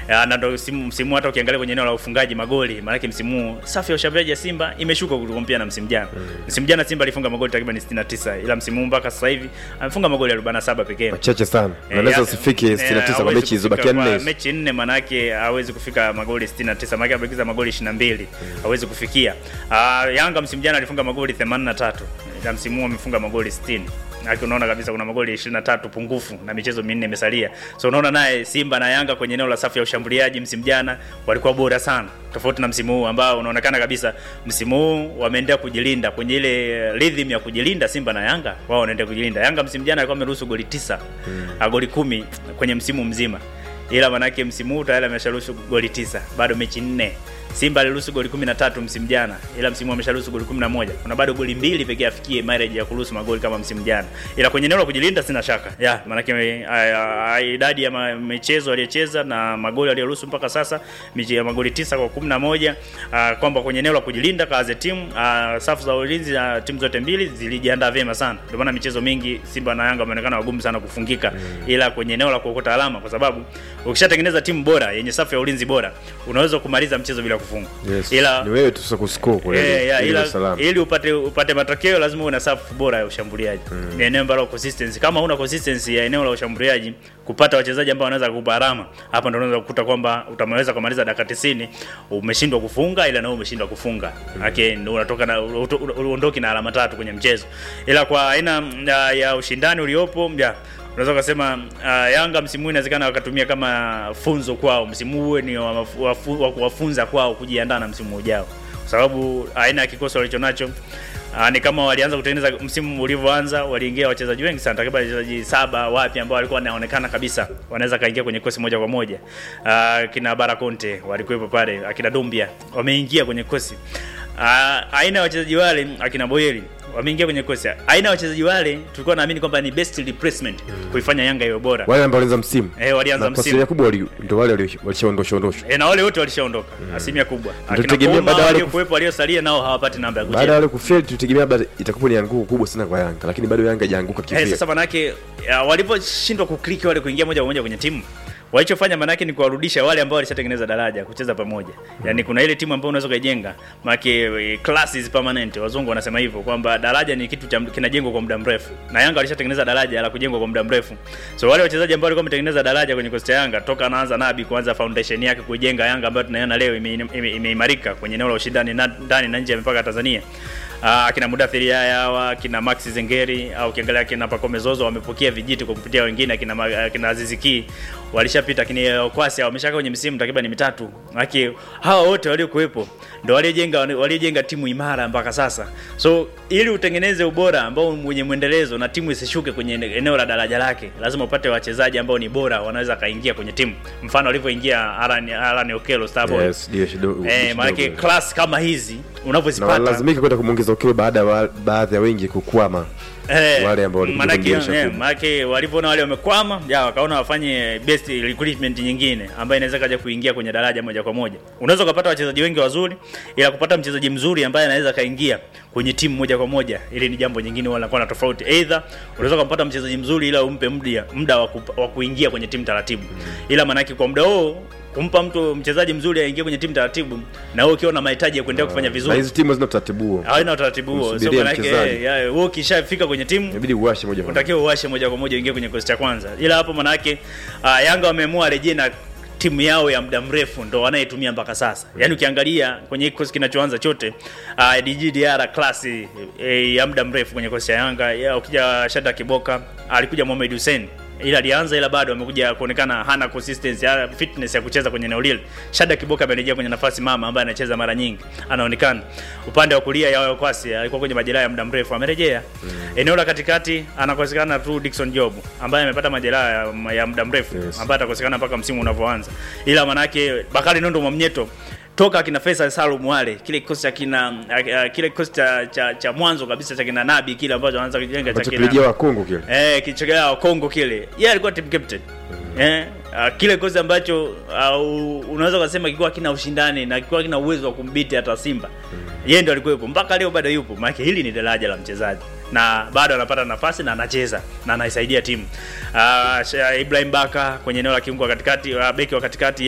Ya, na ndo msimu msimu hata ukiangalia kwenye eneo la ufungaji magoli, maana msimu huu safu ya ushambuliaji ya Simba imeshuka kukompea na msimu jana. Msimu jana Simba alifunga magoli takriban 69 ila msimu huu mpaka sasa hivi amefunga magoli 47 pekee. Machache sana. Eh, Unaweza ya- usifike eh, 69 kwa hawezi mechi hizo kufika bakia kwa nne. hizo. Mechi nne manake hawezi kufika magoli 69, manake amebakiza magoli 22. Hawezi kufikia. Ah, Yanga msimu jana alifunga magoli 83. Na msimu huu amefunga magoli 60. Haki unaona kabisa kuna magoli 23 pungufu na michezo minne imesalia. So unaona naye Simba na Yanga kwenye eneo la safu ya ushambuliaji msimu jana walikuwa bora sana. Tofauti na msimu huu ambao unaonekana kabisa msimu huu wameendelea kujilinda kwenye ile rhythm ya kujilinda Simba na Yanga. Wao wanaendelea kujilinda. Yanga msimu jana alikuwa ameruhusu goli 9, mm. goli kumi kwenye msimu mzima ila manake msimu huu tayari amesharuhusu goli tisa bado mechi nne simba aliruhusu goli 13 msimu jana ila msimu huu amesharuhusu goli 11 kuna bado goli mbili pekee afikie mileage ya kuruhusu magoli kama msimu jana ila kwenye eneo la kujilinda sina shaka ya manake ah, ah, idadi ya ma- michezo aliyocheza na magoli aliyoruhusu mpaka sasa miche ya magoli tisa kwa 11 ah, kwamba kwenye eneo la kujilinda kaze timu ah, safu za ulinzi na timu zote mbili zilijiandaa vyema sana ndio maana michezo mingi simba na yanga wameonekana wagumu sana kufungika ila kwenye eneo la kuokota alama kwa sababu ukishatengeneza timu bora yenye safu ya ulinzi bora unaweza kumaliza mchezo bila kufunga Yes. ila Ni wewe tu sasa kuscore kule. Eh, ya, ili ila, usalama. ili upate upate matokeo lazima uwe na safu bora ya ushambuliaji mm. ni eneo ambalo consistency kama una consistency ya eneo la ushambuliaji kupata wachezaji ambao wanaweza kukupa alama hapa ndio unaweza kukuta kwamba utameweza kumaliza dakika 90 umeshindwa kufunga ila na wewe umeshindwa kufunga mm. okay, ndio unatoka na uto- uto- uondoki na alama tatu kwenye mchezo ila kwa aina ya, ya ushindani uliopo ya unaweza ukasema uh, Yanga msimu huu inawezekana wakatumia kama funzo kwao, msimu huu ni wa mafu- wafu- wa kuwafunza kwao kujiandaa na msimu ujao, kwa sababu aina ya kikosi walichonacho Uh, ni kama walianza kutengeneza msimu ulivyoanza, waliingia wachezaji wengi sana, takriban wachezaji saba wapya ambao walikuwa wanaonekana kabisa wanaweza kaingia kwenye kosi moja kwa moja. Uh, kina Bara Conte walikuwepo pale, akina Dumbia wameingia kwenye kosi. Uh, aina ya wachezaji wale akina Boyeli wameingia kwenye kosi. Aina ya wachezaji wale tulikuwa naamini kwamba ni best replacement kuifanya Yanga iwe bora. Wale ambao walianza msimu. Eh, walianza Na kwa msimu. asilimia kubwa wali- ndio wale wali- walishaondoshwa ondoshwa. E, na wale wote walishaondoka asilimia kubwa. Akina Tutegemea Kouma baada ya wale waliokuwepo waliosalia nao hawapati namba ya Baada ya kucheza. wale kufeli tutegemea labda itakuwa ni anguko kubwa sana kwa Yanga, lakini bado Yanga haijaanguka Eh, kivile. sasa manake ya, waliposhindwa kukliki wale kuingia moja kwa moja kwenye timu walichofanya manake ni kuwarudisha wale ambao walishatengeneza daraja kucheza pamoja. Yaani kuna ile timu ambayo unaweza kuijenga, manake eh, class is permanent. Wazungu wanasema hivyo kwamba daraja ni kitu cha kinajengwa kwa muda mrefu. Na Yanga walishatengeneza daraja la kujengwa kwa muda mrefu. So wale wachezaji ambao walikuwa wametengeneza daraja kwenye kosti ya Yanga toka anaanza Nabi kuanza foundation yake kuijenga Yanga ambayo tunaiona leo imeimarika ime, ime imeimarika kwenye eneo la ushindani na- ndani na nje ya mipaka ya Tanzania. Ah, akina Mudathiri Yaya hawa akina Max Zengeri au ukiangalia akina Pacome Zozo wamepokea vijiti kwa kupitia wengine akina Ma- akina Azizi Ki walishapita akina Okwasi wameshakaa kwenye msimu takriban mitatu. Haki hawa wote waliokuwepo ndio waliojenga waliojenga timu imara mpaka sasa. So ili utengeneze ubora ambao mwenye mwendelezo na timu isishuke kwenye ene- eneo la daraja lake, lazima upate wachezaji ambao ni bora wanaweza kaingia kwenye timu. Mfano alivyoingia Alan Alan Okello Starboy. Yes, ndio shido. Eh, maana shido- class kama hizi na unavyozipata walazimika kwenda kumwongeza ukilo baada ya wa- baadhi ya wengi kukwama. Eh, wale ambao walikuja manake, kwenye dirisha eh, kubwa. manake walivyoona wale wamekwama ya wakaona wafanye best recruitment nyingine ambayo inaweza kaja kuingia kwenye daraja moja kwa moja. Unaweza ukapata wachezaji wengi wazuri, ila kupata mchezaji mzuri ambaye anaweza kaingia kwenye timu moja kwa moja, ili ni jambo jingine wala kwa na tofauti. Either unaweza kumpata mchezaji mzuri ila umpe muda muda wa kupa- wa kuingia kwenye timu taratibu, ila manake kwa muda huo kumpa mtu mchezaji mzuri aingie kwenye timu taratibu, na wewe ukiwa na mahitaji ya kuendelea kufanya Na vizuri, hizi timu hazina utaratibu huo. haina utaratibu huo. So Msubirie manake mchezaji. eh, ya, wewe ukishafika kwenye timu Inabidi uwashe moja kwa moja. unatakiwa uwashe moja kwa moja uingie kwenye kikosi cha kwanza, ila hapo manake uh, Yanga wameamua rejea na timu yao ya muda mrefu ndo wanayetumia mpaka sasa. Yaani ukiangalia kwenye kikosi kinachoanza chote uh, DG Diarra class eh, ya muda mrefu kwenye kikosi cha Yanga. Ya, ukija Shada Kiboka alikuja Mohamed Hussein ila alianza ila bado amekuja kuonekana hana consistency hana fitness ya kucheza kwenye eneo lile. Shada Kiboka amerejea kwenye nafasi mama ambaye anacheza mara nyingi, anaonekana upande wa kulia ya Kwasi alikuwa kwenye majeraha ya muda mrefu, amerejea eneo la katikati anakosekana tu Dickson Job ambaye amepata majeraha ya, ya muda mrefu Yes. ambaye atakosekana mpaka msimu unavyoanza, ila manake Bakari Nondo Mwamnyeto toka akina Faisal Salum wale kile kikosi cha kina uh, kile kikosi cha, cha, cha mwanzo kabisa cha kina Nabi kile ambacho anaanza kujenga cha Ambacho kina kirejea wa Kongo kile. eh kichogea Kongo kile yeye alikuwa team captain eh uh, kile kikosi ambacho uh, unaweza kusema kilikuwa kina ushindani na kilikuwa kina uwezo wa kumbiti hata Simba yeye ndo alikuwepo mpaka leo bado yupo maana hili ni daraja la mchezaji na bado anapata nafasi na anacheza na anaisaidia timu uh, Ibrahim Baka kwenye eneo la kiungo wa katikati uh, beki wa katikati